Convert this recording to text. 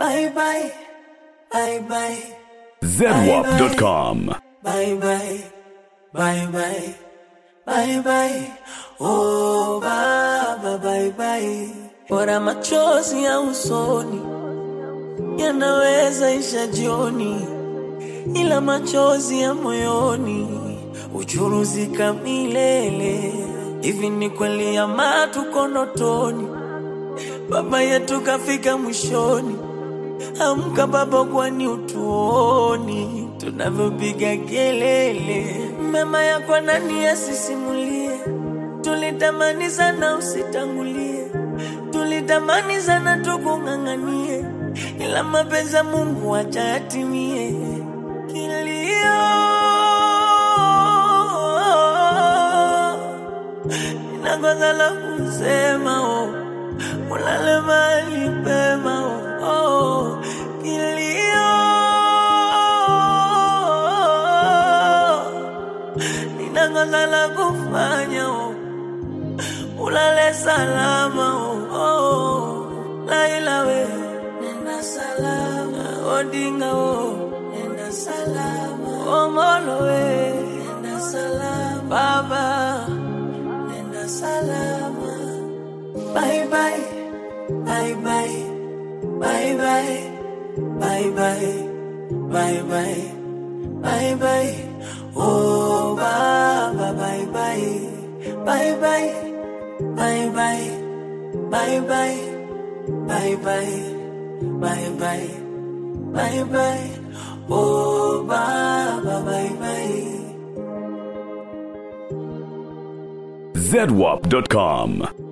Bye bye, bye bye, zedwap.com. bye bye, bye bye, bye bye. Oh baba, bye bye. Bora machozi ya usoni yanaweza isha jioni, ila machozi ya moyoni uchuruzika milele. Hivi ni kweli ama tuko ndotoni? Baba yetu kafika mwishoni. Amka baba, kwani utuoni tunavyopiga kelele? Mema yako nani asisimulie? Tulitamani sana usitangulie, tulitamani sana tukung'ang'anie, ila mapenzi ya Mungu acha yatimie. Kilio nakosa la kusema oh. Ulale mahali pema oh, oh. Kilio ninakosa la kufanya oh. Ulale salama oh, oh. Laila we nenda salama Odinga oh nenda salama Omolo we nenda salama Baba nenda salama Bye bye, bye bye, bye bye, bye bye, bye bye, bye bye. Oh Baba, bye bye, bye bye, bye bye, bye bye, bye bye, bye bye, bye bye. Oh Baba, bye bye. zedwap.com.